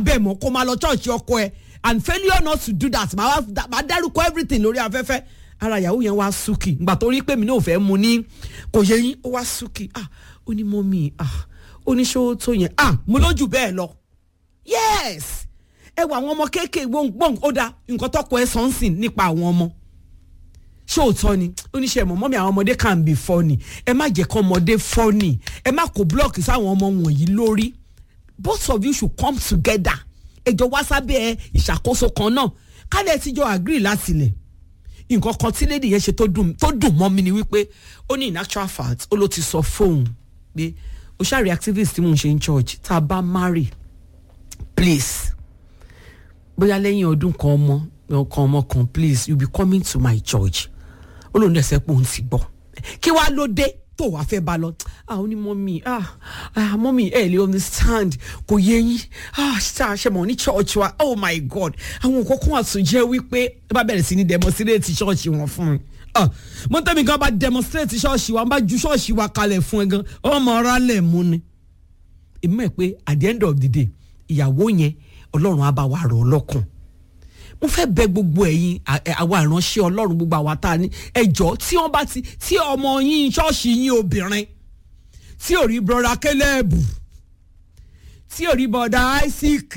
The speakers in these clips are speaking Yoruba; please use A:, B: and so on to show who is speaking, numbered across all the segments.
A: bẹ̀ mọ́ kó máa lọ church ọkọ ẹ and failure not to do that màá wá- màá dárúkọ everything lórí afẹ́fẹ́ ara ìyàwó yẹn wá súkì ìgbà tó rí pé mi náà ò fẹ́ mu ní kò yẹ yín ó wá súkì ah ó ní mọ́mì ah ó ní ṣó tó yẹn ah mo lójú bẹ́ẹ̀ lọ yes ẹ wọ àwọn ọmọ kéékèèké gbọ̀ngbọ̀n ó da nǹkan tọkọ ẹ sọ ń sìn nípa àwọn ọmọ ṣóòótọ́ ni oníṣẹ́ mọ̀ mọ́mí àwọn ọmọdé can be funny ẹ má jẹ́ kọ́ ọmọdé funny ẹ má kó blọọkì sáwọn ọmọ wọ̀nyí lórí both of you should come together ẹjọ́ wá sábẹ́ ìṣàkóso kan náà kálẹ̀ tíjọ́ agree látilẹ̀ nǹkan kan tí lady yẹn ṣe tó dùn tó dùn mọ́ mi ni wípé ó ní in actual fact ó ló ti sọ fóun pé o ṣáà rí activist tí mò ń ṣe in church tá a bá marry please bóyá lẹ́yìn ọdún kan ọmọ kan ọmọ kan please you be coming to my church ó lóun dẹ̀ sẹ́ pé òun ti gbọ́ kí wàá ló dé tó wàá fẹ́ bá lọ ah ó ní mọ́mí ah ah mọ́mí ẹ̀ lè understand kò yé yín ah ṣá ṣe mọ̀ ní church wa oh my god àwọn nǹkan kan àtúnjẹ́ wípé ẹ bá bẹ̀rẹ̀ sí ní demonstrate church wọn fún mi ah mo tẹ́mi gan bá demonstrate church wa n bá ju church wa kalẹ̀ fún ẹ gan ọmọ ọ̀rá lẹ̀ mú ni èmi mọ̀ pé at the end of the day ìyàwó yẹn ọlọ́run á bá wa rọ̀ ọ́ lọ́kàn mo fẹ́ bẹ gbogbo ẹ̀yin à- ẹ̀, àwa ìránṣẹ́ ọlọ́run gbogbo àwa tá a ní ẹjọ́ tí wọ́n bá ti tí ọmọ yín ṣọ́ọ̀ṣì yín obìnrin tí ò rí brọ́dá kélébù tí ò rí brọ́dá isaac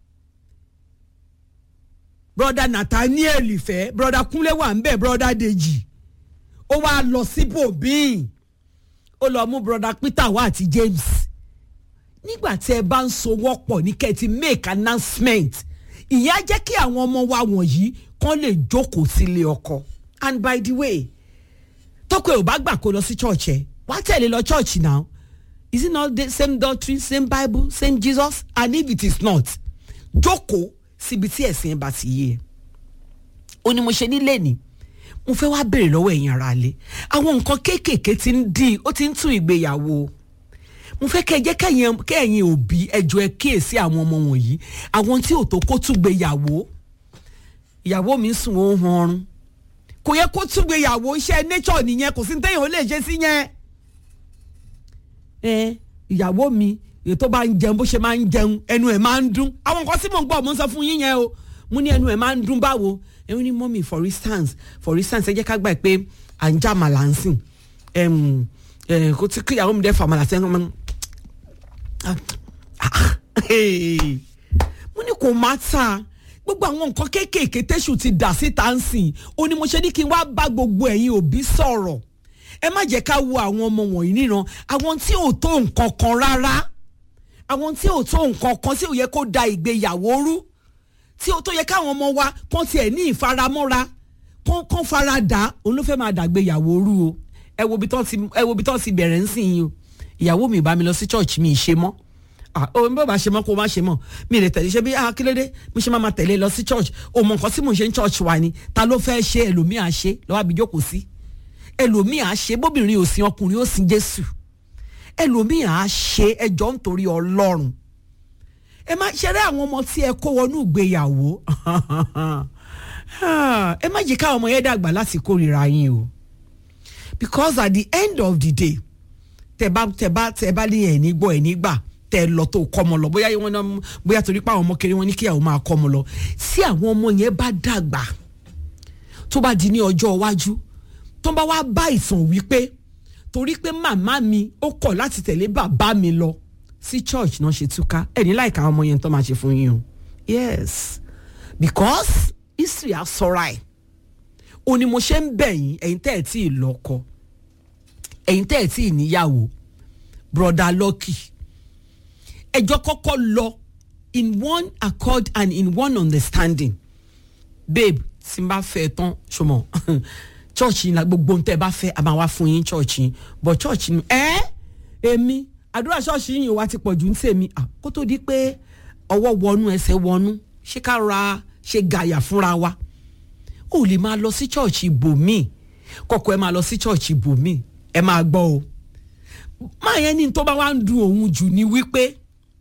A: brọ́dá nathaniel fẹ́ brọ́dá kúnlé wà ń bẹ̀ brọ́dá dèjì ó wá lọ síbòmíì ó lọ mú brọ́dá peter wá àti james nígbà tí ẹ bá ń sowọ́ pọ̀ ní kẹ́ ẹ ti make announcement ìyẹn á jẹ́ kí àwọn ọmọ wa wọ̀nyí kán lè jókòó sílé ọkọ and by the way tọ́kọ ẹ̀ ò bá gbà kó lọ sí church ẹ̀ wá tẹ̀lé lọ church now is it not the same doctrine same bible same jesus and if it is not jókòó síbi tí ẹ̀sìn ẹ̀ bá ti yé ẹ ó ní mo ṣe nílé ni mo fẹ́ wá béèrè lọ́wọ́ ẹ̀yin ara lé àwọn nǹkan kéékèèké ti ń dín ó ti ń tún ìgbéyàwó mo fẹ́ kẹ́ ẹ jẹ́ kẹ́yìn kẹ́yìn òbí ẹjọ́ ẹ kíyèsí àwọn ọmọ wọ̀nyí àwọn tí ò tó kó túgbéyàwó ìyàwó mi ń sùn ó ń han ọrùn kò yẹ kó túgbéyàwó iṣẹ́ nature nìyẹn kò sí ní téèyàn ó lè ṣe sí yẹn ẹ ìyàwó mi èyí tó bá ń jẹun bó ṣe máa ń jẹun ẹnu ẹ̀ máa ń dún àwọn nǹkan tí mò ń gbọ́ mo ń sọ fún yín yẹn o mo ní ẹnu ẹ̀ máa ń dún báwo ẹ̀hún ní mọ́mì for instance for instance ẹ jẹ́ ká gbà pé à ń já màlà ń sìn ẹm, ẹ, kó tí kíyàwó mi dẹ́ fà màlà sẹ́yìn ọmọ mo ní kò má ta gbogbo àwọn nǹkan kéékèèké tẹ́sù ti dà síta ń sìn ó ní mo ṣe ní kí n wá bá gbogbo ẹ̀yin òbí sọ̀rọ̀ ẹ má jẹ́ ká wo àwọn ọmọ wọ̀nyí níran àwọn tí ò tó nǹkan kan rárá àwọn tí ò tó nǹkan kan tí ò yẹ kó da ìgbéyàwó rú tí ó tó yẹ káwọn ọmọ wa kán tiẹ̀ ní ìfaramọ́ra kán kán fara dà òun ló fẹ́ máa dàgbéyàwó rú o ẹ wo ibi tán ti ẹ wo ibi tán ti bẹ̀rẹ̀ ń sìn yín o ìyàwó mi ì bá mi lọ sí church mi ì ṣe mọ́ ah o n bá ba ṣe mọ́ kó o má ṣe mọ́ mi ì lè tẹ̀lé ṣe bí ah kí ló dé mo ṣe máa ma tẹ̀lé lọ sí church o mọ nǹkan tí mò ń ṣe ní church wa ni ta ló fẹ́ ṣe ẹlòmíà ṣe lọ́wọ́ àbí jókòó sí ẹlòmíà ṣe bóbìnrin ò sin ọkùnrin ó sin Jésù ẹlòmíà ṣe ẹjọ́ nítorí Ọlọ́run ẹ má ṣeré àwọn ọmọ tí ẹ kó wọnú ìgbéyàwó ẹ má jẹ́ káwọn ọmọ yẹn dàgbà láti kórìíra yín o because at the end of the day tẹ bá tẹ bá tẹ bá ní ẹ̀ ní gbọ́ ẹ̀ nígbà tẹ lọ tó kọ́ ọmọ lọ bóyá wọn náà bóyá torí pé àwọn ọmọ kiri wọn ní kíyàwó máa kọ́ ọmọ lọ tí àwọn ọmọ yẹn bá dàgbà tó bá di ní ọjọ́ iwájú tó bá wá bá ìtàn wípé torí pé màmá mi ó kọ̀ láti tẹ̀lé bàbá mi lọ sí church náà ṣe túká ẹni láìka àwọn ọmọ yẹn tó máa ṣe fún yín o yes because history á sọra ẹ̀ o ni mo ṣe ń bẹ̀ yín ẹ̀yin tẹ́ ẹ̀ tí ì lọ́kọ ẹ̀yin tẹ́ ẹ̀ tí ì níyàwó broda Lucky ẹjọ́ kọ́kọ́ lọ in one accord and in one understanding babe tí n bá fẹ́ tán ṣọmọ church yìí la gbogbo ohun tẹ́ ẹ bá fẹ́ a máa wá fún yín church yìí but church yìí ẹ́ èmi àdúrà ṣọ́ọ̀ṣì yìí wá ti pọ̀ jù ń tèmi kó tó di pé ọwọ́ wọnú ẹsẹ̀ wọnú ṣé ká ra ṣe gàyà fúnra wa ó lè máa lọ sí church ibòmíì kọ́kọ́ ẹ máa lọ sí church ibòmíì ẹ máa gbọ́ o máa yẹn ní tó bá wá ń dun òun jù ní wípé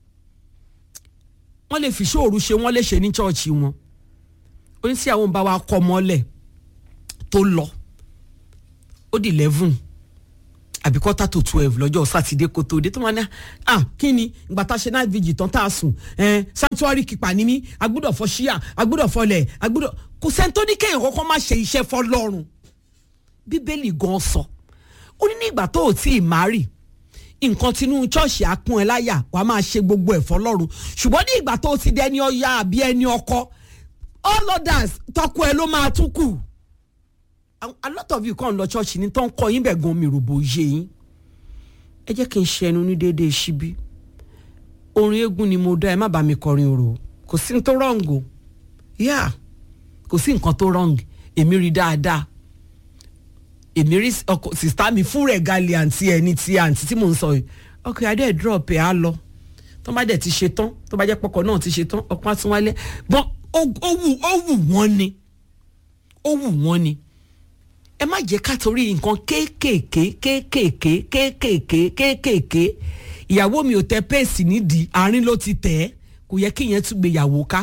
A: wọ́n lè fi ṣòru ṣe wọ́n lè ṣe ní church wọn oníṣẹ́ àwọn bá wa kọ́ mọ́lẹ̀ tó lọ ó di eleven àbí quarter to twelve lọ́jọ́ sátidé kó tó dé tó máa ní ah kí ni ìgbà tá a ṣe night vigil tán tá a sùn ẹ sanctuary keeper ni mí agbọ́dọ̀ fọ ṣíà agbọ́dọ̀ fọlẹ̀ agbọ́dọ̀ kò sẹ́ni tó ní kéèyàn kọ́kọ́ má ṣe iṣẹ́ fọlọ́run bíbélì gan sọ ó ní nígbà tó o tí ì márì nǹkan tinú ṣọ́ọ̀ṣì àpọ́n ẹ láyà wàá máa ṣe gbogbo ẹ̀ fọlọ́run ṣùgbọ́n ní ìgbà tó o ti dẹni ọya àbí ẹni ọkọ all others tọkọ ẹ ló máa tún kù a lot of you kàn lọ ṣọ́ọ̀ṣì ní tó ń kọ́ yín bẹ̀ gan mi rògbò yé yín ẹ jẹ́ kí n ṣe ẹnu ní déédéé síbí orin eégún ni mo dá ẹ má bá mi kọrin òrò kò sí ní tó rọ̀ǹgò yá kò sí nǹkan tó rọ̀ǹgì èmi rí dáadáa èmi rí ọkọ sista mi fún rẹ̀ gali àǹtí ẹ ní ti àǹtí tí mò ń sọ yìí ọkọ adé ẹ̀ drop ẹ̀ á lọ tó bá dẹ̀ ti ṣe tán tó bá jẹ́ pọkọ náà ti ṣe tán ọkọ á tún wálé bọ́n ó wù ó wù wọ́n ni ó wù wọ́n ni ẹ má jẹ́ ká torí nǹkan kéékèèké kéékèèké kéékèèké kéékèèké ìyàwó mi ò tẹ péèsì nídìí àárín ló ti tẹ̀ ẹ́ kò yẹ kí ìyẹn tún gbé ìyàwó ká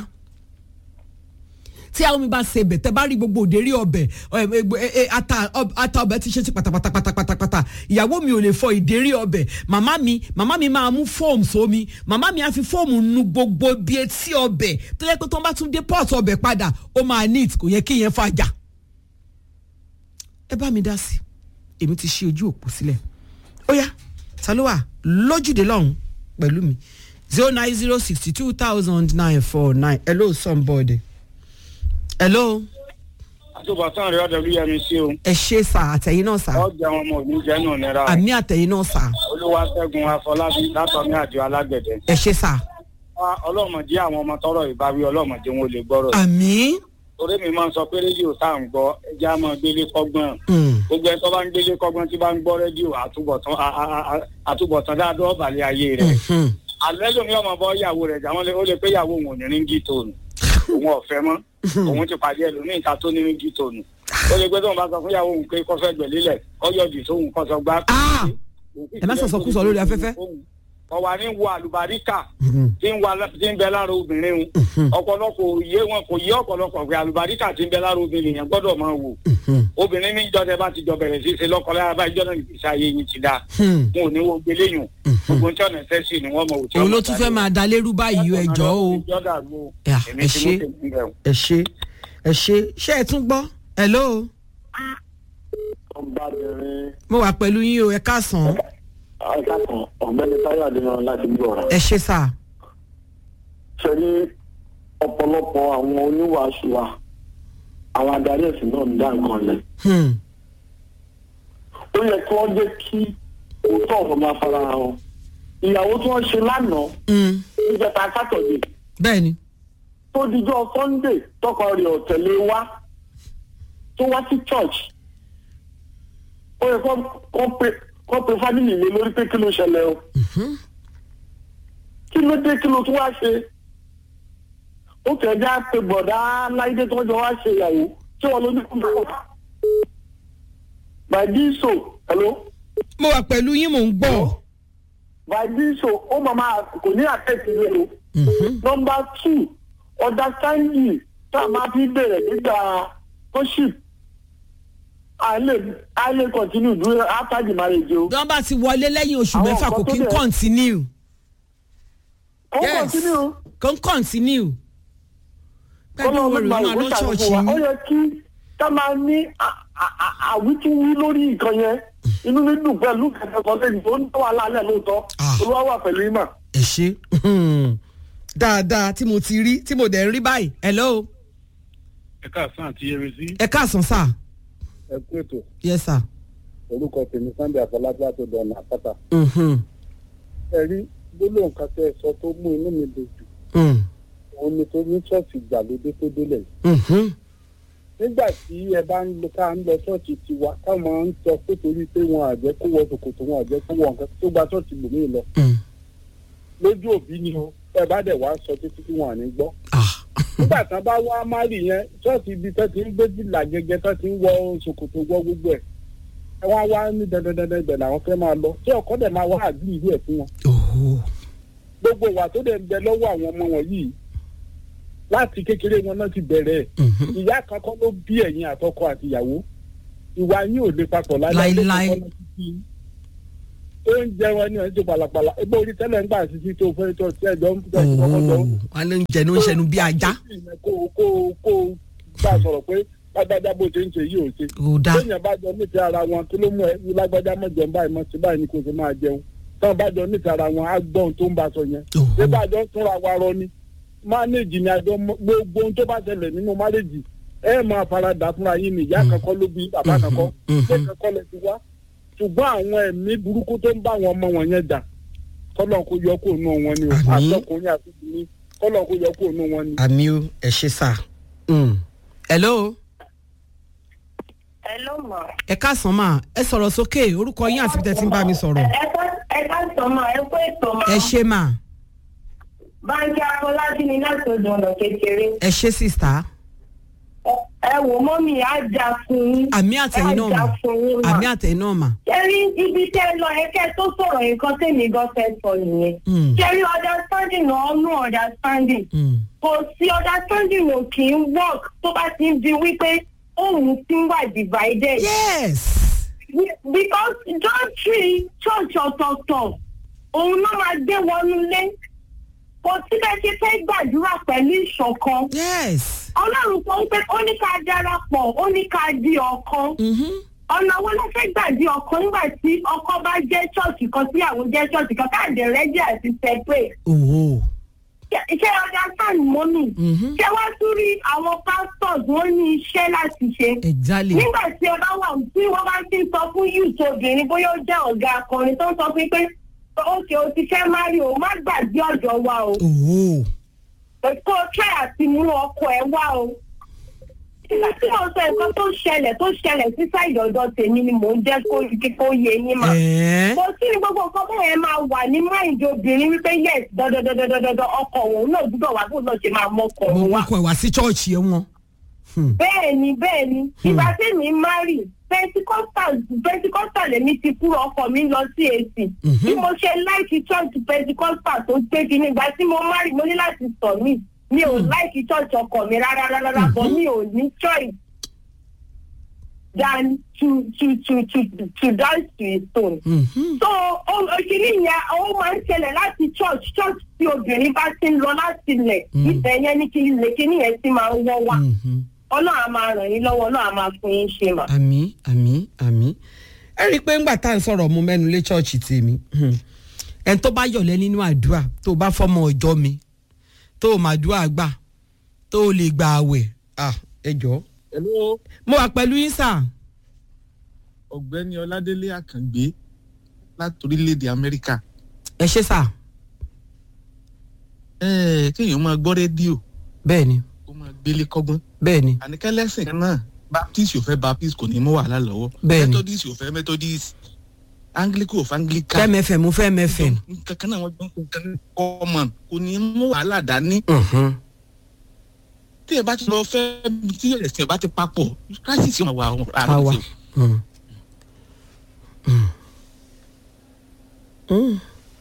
A: tí àwọn mi bá ṣe bẹ̀ tẹ́ bá rí gbogbo òdèrí ọbẹ̀ ata ọbẹ̀ ti ṣe ti pátápátápátápátá ìyàwó mi ò lè fọ ìdérí ọbẹ̀ màmá mi màmá mi máa mú fóòmù sómi màmá mi á fi fóòmù nu gbogbo bí etí ọbẹ̀ tó yẹ pé tó ń bá tún dé pọ́ọ̀tù ọbẹ̀ padà ó máa neat kò yẹ kí ìyẹn fàjà ẹ bá mi dá sí èmi ti ṣí ojú òpó sílẹ̀ ó yá ta ló wà lójúde lọ́hùn pẹ̀lú mi zero nine zero sixty two thousand nine four nine hello somebody hello.
B: àtúbọ̀tán rẹ̀ ọ̀dọ̀ lóyè sí o.
A: ẹ ṣe sà àtẹ̀yìn náà sà.
B: ọjà àwọn ọmọ òní jẹ́ nù nira.
A: àmì àtẹ̀yìn náà sà.
B: olúwaṣẹ́gun afọlábí látọ̀mí àjọ alágbẹ̀dẹ.
A: ẹ ṣe sà.
B: ọlọ́mọdé àwọn ọmọ tọrọ ìbáwí ọlọ́mọdé wọn ò lè gbọ́rọ̀.
A: àmì.
B: orí mi máa ń sọ pé rédíò tá à ń gbọ́ ẹja máa gbélé kọ́gbọ́n. gbogbo ẹni tó bá ń gbélé kọ́gbọ́n tí bá ń gbọ́ rédíò àtúbọ̀tán dáadọ́ ọ̀bàlẹ̀ ayé rẹ̀. àlẹ́ lómi ọmọ bọ́ ìyàwó rẹ̀ jà wọ́n ó lè pé ìyàwó òun ò ní ríngì tóònù òun ọ̀fẹ́ mọ́ òun ti pàdé ẹlòmíì ta tó ní ríngì tóònù ó lè pé tóun bá sọ fún ìyàwó òun pé kọ́fẹ́ gbẹ̀lélẹ̀ kọ́yọ̀dì tóun kọ́ sọ gbá.
A: ẹ má sọ̀sọ̀ kú sọ lórí afẹ́fẹ́.
B: ọ̀wà ní wo àlùbáríkà tí ń bẹ lára obìnrin wọn ọ̀pọ̀lọpọ̀ yé wọn kò yé ọ̀pọ̀lọpọ̀ pé àlùbáríkà tí ń bẹ lára obìnrin yẹn gbọ́dọ̀ máa wò obìnrin ní ìjọ tẹ bá ti jọ bẹ̀rẹ̀ sí ṣe lọ́kọ̀ọ́lá bá ìjọ náà ìgbésí ayé yín ti dáa wọn ò ní wo gbéléyìn gbogbo tí ọ̀nà ẹ̀sẹ̀ sì ni wọ́n mọ̀ òtí
A: òun ló tún fẹ́ máa da lérú báyìí ẹ jọ o ẹ ṣe ẹ ṣe ẹ ṣe ṣé ẹ tún gbọ́ hello. mo wà pẹ̀lú yín o ẹ káàsán.
C: ẹ káàsán ọ̀gbẹ́ni táyọ̀ adéyàn láti gbọ́ ọ̀rọ̀.
A: ẹ ṣe sà.
C: ṣe ní ọ̀pọ̀lọpọ̀ àwọn oníwàásù wa àwọn adarí ẹ̀sìn náà ń dá nǹkan lẹ̀. ó yẹ kí wọ́n jẹ́ kí òótọ́ ọ̀rọ̀ máa fara hàn wọn. ìyàwó tí wọ́n ṣe lánàá níjẹta sátọ̀dé.
A: bẹ́ẹ̀ni.
C: tó dijọ́ sunday tọkọ rẹ̀ ọ̀tẹ̀lé wá tó wá sí church. ó yẹ kó pe fámìlì mi lórí pé kí ló ṣẹlẹ̀ o. kí ló dé kí ló tún wá ṣe ó kẹjá pé bọ̀dá láìdé tó jọ wá ṣe ìyàwó tí wọn ló ní kúndùn wọn. bàdíso hello.
A: mo wà pẹ̀lú yín mò ń gbọ́.
C: bàdíso ó máa máa kò ní àtẹ̀sí rẹ o. nọmba two understanding tá a máa fi bẹ̀rẹ̀ nígbà worship a lè a lè continue dúró after the marriage o.
A: bí wọ́n bá ti wọlé lẹ́yìn oṣù mẹ́fà kò kí ń continue.
C: ó continue.
A: kò ń continue
C: ọlọ́run gba ìwé ṣàkóso wa ó yẹ kí ká máa ní àwítúwí lórí nǹkan yẹn inú mi dùn pẹ̀lú kẹ̀kẹ́ kan lẹ́yìn tó ń tọ́ wa lálẹ́ lóòótọ́ olúwa wà pẹ̀lú ìmọ̀.
A: ẹ ṣe dáadáa tí mo ti rí tí mo dẹ̀ ń rí báyìí hello.
B: ẹ káàsán àti yẹrẹ sí.
A: ẹ káàsán sà.
B: ẹ kú ètò.
A: yes sir.
B: orúkọ tèmi sunday àfọlábí àtọdọ ọ̀nà àpáta. ẹ rí gbólóhùn kan tẹ ẹ sọ tó mú inú mi dùn jù òun ni tó ní ṣọ́ọ̀ṣì ìgbàlódé tó délẹ̀. nígbà tí ẹ bá ń lọ ká ń lọ ṣọ́ọ̀ṣì tiwa táwọn ń sọ pé torí pé wọn àjẹ́ kó wọ ṣòkòtò wọn àjẹ́ kó wọ nǹkan tó gba ṣọ́ọ̀ṣì lòmíì lọ. lójú òbí ni o ẹ bá dẹ̀ wá sọ títí tí wọn à ní gbọ́. nígbà tí wọn bá wá márì yẹn ṣọ́ọ̀ṣì ibi tó ti ń gbé jìlá gẹ́gẹ́ tó ti ń wọ ṣòkòtò wọ gbogbo ẹ̀ ẹ wá wá ní dandandandan ibẹ̀ làwọn fẹ́ máa lọ tí ọkọ dẹ̀ máa wá àdúrà ìlú ẹ̀ fún wọn. gbogbo wa tó dẹ̀ ń bẹ lọ́wọ́ àwọn ọmọ wọn yìí láti kékeré wọn náà ti bẹ̀rẹ̀ ìyá kankan ló bí ẹ̀yin àtọkọ àti ìyàwó ìwà yín ò lè papọ̀
A: láíláí
B: tó ń jẹ wọn ní ọjọ́ pàlàpàlà egbò orí tẹ́lẹ̀ ń gbà títí tó fẹ́ tó tí ẹ̀jọ̀ ń tẹ̀ sí ọkọ̀ jọ.
A: wọn ló ń jẹnu ń ṣẹnu bí ajá
B: kó kó kó bá a sọ̀rọ̀ pé lágbájá bó ṣe ń ṣe yìí ò ṣe.
A: kò dáa
B: téèyàn bá jọ nífẹ̀ẹ́ ara wọn kí ló mú ẹ ní lágbájá mọ̀ jẹun báyìí mọ̀ sí báyìí ni kò sì máa jẹun táwọn bá jọ nífẹ̀ẹ́ ara wọn á gbọ́ ohun tó ń bá sọ yẹn.
A: Òhò.
B: ṣé bá a jọ ń túnra wa rọ ni mánéèjì ni àjọ mọ- gbogbo ohun tó bá ṣẹlẹ̀ nínú mánéèjì ẹ máa faradà fúnra yín ni ìyá kankan ló bí bàbá kankan
A: mhm.
B: ṣé kankan lè ti wá ṣùgbọ́n àwọn ẹ̀mí burúkú tó ń bá àwọn ọmọ wọn yẹn jà kọ́lọ́n kó yọ kó nù wọn ni o
A: Àmín.
B: àtọkùnrin àti obìnrin kọ́lọ́n kó yọ kó nù wọn ni.
A: àmì o ẹ ṣe sà. hello
D: ẹ ló mọ̀.
A: ẹ káàsán mà ẹ sọ̀rọ̀ sókè orúkọ yín àti bí tẹ́ ti ń bá mi sọ̀rọ̀
D: ẹ ká ẹ ká sọ ma ẹ kó ètò ma.
A: ẹ ṣe mà
D: báńkì afọlájú ni láti odò ọ̀nà kékeré.
A: ẹ ṣe sista
D: Ẹ- ẹ wò mọ́mì á jà fún yín.
A: àmì àtẹ̀yìn náà
D: á jà
A: mà
D: fún yín mà.
A: àmì àtẹ̀yìn náà mà.
D: kẹ́rí ibi tẹ́ ẹ lọ ẹ̀kẹ́ tó sọ̀rọ̀ nǹkan tèmi gan fẹ́ sọ nìyẹn.
A: Mm.
D: kẹ́rí understanding náà ọ̀nù understanding.
A: Mm.
D: kò sí understanding ò kì í work tó bá ti ń di wípé òun ti ń wà divided.
A: yes
D: because john tree church ọ̀tọ̀ọ̀tọ̀ òun náà máa gbé wọnú ilé kò sí bẹ́ẹ̀ ṣe fẹ́ gbàdúrà pẹ̀lú ìṣọ̀kan
A: yes.
D: ọlọ́run sọ pé ó ní ká darapọ̀ ó ní ká di ọ̀kan
A: Mhm.
D: ọ̀nà wo ló fẹ́ gbà di ọ̀kan nígbà tí ọkọ bá jẹ́ church kan tíyàwó jẹ́ church kan káàdì rẹ́dí àti separate
A: owó.
D: ṣé understand mọ́mì
A: Mhm.
D: ṣé wá tún rí àwọn pastors wọ́n ní iṣẹ́ láti ṣe
A: exactly.
D: nígbà tí ẹ bá wà tí wọ́n bá ti ń sọ fún youth obìnrin bóyá ó jẹ́ ọ̀gá akọrin tó ń sọ fún yín pé ókè o ti fẹ́ mari o má gbàgbé ọ̀dọ̀ wa o
A: owó.
D: kó o try àti mú ọkọ ẹ wá o. nígbà tí mo sọ nǹkan tó ṣẹlẹ̀ tó ṣẹlẹ̀ sí sáìdì ọ̀dọ̀ tèmi ni mò ń jẹ́ kó kó yé yín mà.
A: ẹ̀ẹ́.
D: kò sí ní gbogbo nǹkan bẹ́ẹ̀ yẹn máa wà ní máìndì obìnrin wípé yes dandandandandandan ọkọ òun náà gbúdọ̀ wá bó náà ṣe máa mọ́kọ
A: mo
D: òun wá
A: wá kọ ìwà sí chọ́ọ̀chì ẹ wọn.
D: bẹ́ẹ̀ ni bẹ́ẹ̀ ni ìgbà tí mi marry pentecostal pentecostal èmi ti kúrò ọkọ mi lọ sí èsì bí mo ṣe láìkí church pentecostal tó gbé kí ni ìgbà tí mo marry mo ní láti sọ mí mi ò láìkí church ọkọ mi rárá rárá rárá bọ́ mi ò ní choice than to to to to to dance to a stone.
A: Mhm.
D: so òṣèré yẹn ó máa ń ṣẹlẹ̀ láti church church tí obìnrin bá ti ń lọ láti ilẹ̀ ibẹ̀ yẹn ní kí ilé kíní yẹn ti máa ń wọ́ wá
A: Mhm.
D: ọlọ́run á máa ràn yín lọ́wọ́ ọlọ́run á máa fún yín ṣe mà.
A: àmì àmì àmì ẹ rí i pé ńgbà tá à ń sọ̀rọ̀ mu mẹ́nu lé chọ́ọ̀chì tèmi ẹni tó bá yọ̀lẹ́ nínú àdúrà tó bá fọmọ ọjọ́ mi tó o máa dúrà gbà tó o lè gba àwẹ̀ ah, ẹ jọ.
E: hello
A: mo wà pẹ̀lú yín sà
E: ọ̀gbẹ́ni ọládélé àkàngbé láti orílẹ̀-èdè amẹ́ríkà
A: ẹ ṣe sà
E: ẹ̀ẹ́ kéèyàn máa gbọ́ rédíò
A: bẹ́ẹ̀ ni
E: kó máa gbélé kọ́gbọ́n
A: bẹ́ẹ̀ ni
E: àníkẹ́lẹ́sìn kan náà baptist yóò fẹ́ baptist kò ní mú wàhálà lọ́wọ́
A: Bẹ́ẹ̀ni.
E: methodist yóò fẹ́ methodist anglican yóò fẹ́ anglican
A: fẹ́mẹ̀fẹ̀ mo fẹ́mẹ̀fẹ̀.
E: kankan náà wọ́n gbọ́n kankan ní common kò ní mú wàhálà dání tí ẹ bá ti lọ fẹ́ tí ẹ̀sìn ẹ bá ti papọ̀ crisis yóò máa wà àwọn àrùn
A: àwa.
E: tí
A: Mm. Mm. Mm.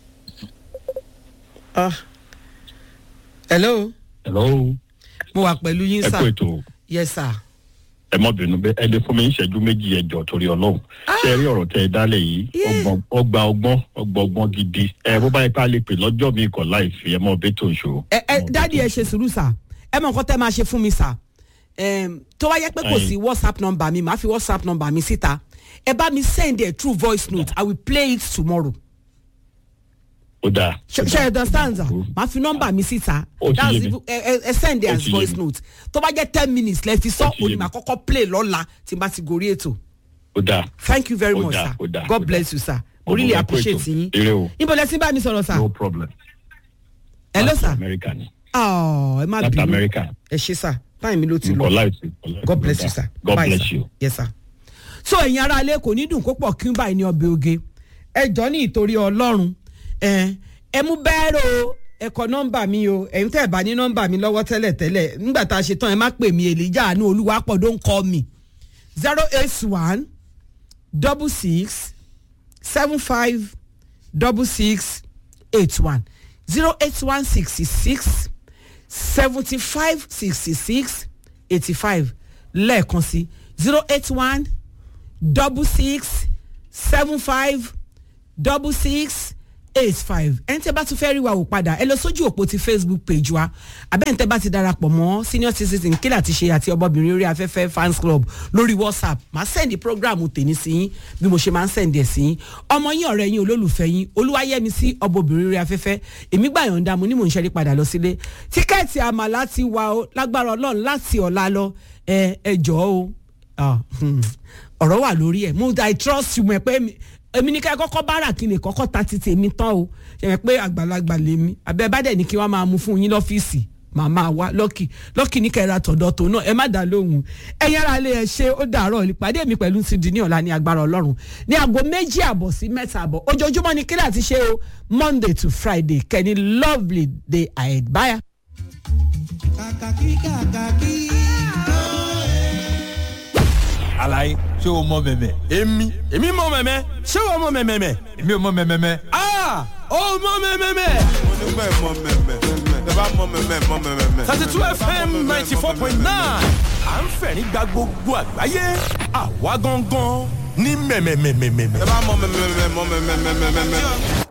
A: Ah. hello
F: hello
A: mo wà pẹ̀lú yín
F: ẹ
A: sà
F: kú ètò
A: yes sir.
F: ẹ mọ bínú bẹ ẹ lè fún mi ní ìṣẹ́jú méjì ẹjọ́ torí ọlọ́run ṣe ẹ rí ọ̀rọ̀ tẹ ẹ dálẹ̀ yìí
A: Yeah.
F: ọgbọ́n ọgbà ọgbọ́n ọgbà ọgbọ́n gidi ẹ bó bá yẹ ká lè pè lọ́jọ́ mi kọ̀ láì fi ẹ mọ bẹ́ẹ̀ tó ṣòro.
A: ẹ ẹ dáàdi ẹ ṣe sùúrù sà ẹ mọ nǹkan tẹ máa ṣe fún mi sà Em, tó wá yẹ pé kò
F: Ẹyin.
A: sí whatsapp number mi màá fi whatsapp number mi síta ẹ bá mi send a true voice note i will play it tomorrow
F: ó dáa.
A: ṣe
F: ó
A: ṣe
F: dáa.
A: understand sir
F: Ó-
A: màá fi number mi síta
F: Ó ti
A: that's
F: yé mi.
A: even- ẹ ẹ- ẹ send it
F: Ó
A: as
F: ti yé
A: voice
F: mi.
A: note tó bá jẹ́ ten minutes lẹ fi sọ
F: Ó ti yé
A: òní
F: mi.
A: màá kọ́kọ́ play lọ́la tí n bá ti gorí ètò
F: ó dáa.
A: thank you very
F: Ó
A: much
F: dáa,
A: sir
F: ó dáa,
A: god
F: ó
A: bless
F: dáa.
A: you sir
F: Ó
A: mo really
F: dáa, kú
A: appreciate
F: ètò.
A: yín
F: Ire o.
A: níbo lẹ ti bá mi sọ̀rọ̀ sir
F: no problem.
A: hello
F: Láti
A: sir
F: amẹ́ríkà ni
A: ọ̀ ẹ má
F: láti
A: bínú
F: amẹ́ríkà
A: ẹ ṣe sir táyì mi ló ti lọ.
F: nǹkan láìsí.
A: God bless you, sir.
F: God
A: Bye,
F: bless
A: sir.
F: you.
A: Yes, sir. So ẹ̀yin ará ilé kò ní dùn kó pọ̀ kí n báyìí ní ọbẹ̀ oge. Ẹ jọ ní ìtorí Ọlọ́run. Ẹ ẹ mú bẹ́ẹ̀rẹ̀ o. Ẹ kọ nọ́mbà mi o. Ẹ̀yin tẹ́ ẹ̀ bá ní nọ́mbà mi lọ́wọ́ tẹ́lẹ̀ tẹ́lẹ̀. Nígbà tá a ṣe tán ẹ má pè mí Èlíjà àánú Olúwapọ̀ don't call me. zero eight one double six seven five double six eight one zero eight one sixty six seventy five sixty six eighty five lẹ́ẹ̀kan sí zero eight one double six seven five double six eight five ẹni tẹ́ bá tún fẹ́ rí wa wò padà ẹ lọ sójú òpó ti facebook page wa abẹ́ni tẹ́ bá ti darapọ̀ mọ́ senior citizen kílà ti ṣe àti ọmọbìnrin orí afẹ́fẹ́ fans club lórí whatsapp màá sẹ́ndì programu tèmi sí yín bí mo ṣe máa ń sẹ́ndì ẹ̀ sí yín ọmọ yín ọ̀rẹ́ yín olólùfẹ́ yín olúwayẹmi sí ọmọbìnrin orí afẹ́fẹ́ èmi gbà yọ̀ǹda mo ní mò ń ṣẹ́rí padà lọ sílé tíkẹ́ẹ̀tì àmàlà ti wà ó lágbára ọlọ́run láti ọ̀la lọ ẹ ẹ jọ̀ọ́ o Ah, hmm. ọ̀rọ̀ wà lórí ẹ̀ mo i trust you mọ̀ pé mi- èmi ní ká ẹ kọ́kọ́ bára kí ni kọ́kọ́ ta ti tèmi tán o ṣe mọ̀ pé àgbàlagbà lèmi abẹ́ bá dẹ̀ ní kí wọ́n máa mú fún yín lọ́fíìsì màmá wa lọ́kì lọ́kì ní kẹ́ra tọ̀dọ̀ tó náà ẹ má dá lóhùn ẹ̀yin ara lè ẹ ṣe ó dàárọ̀ ìpàdé mi pẹ̀lú ti di ní ọ̀la ní agbára ọlọ́run ní aago méjì àbọ̀ sí mẹ́ta àbọ̀ ojoojúmọ́ ni kílà ti ṣe o monday to friday kẹ́ni lovely day ahead bye.
G: kàkàkí kàkàkí.
H: alaye ṣé o mọ mẹmẹ.
I: èmi èmi mọ mẹmẹ ṣé wọn mọ mẹmẹ.
H: èmi ò mọ mẹmẹ.
I: aa ó mọ mẹmẹ.
J: onígbà ẹ̀ mọ mẹ́mẹ́ tẹ bá mọ mẹ́mẹ́ mọ mẹ́mẹ́.
I: thirty two fm ninety four point nine à ń fẹ̀rín gba gbogbo àgbáyé àwa gangan ní mẹ̀mẹ̀mẹ̀mẹ̀mẹ̀.
J: tẹ bá mọ mẹ́mẹ́ mọ mẹ́mẹ́ mẹ́mẹ́.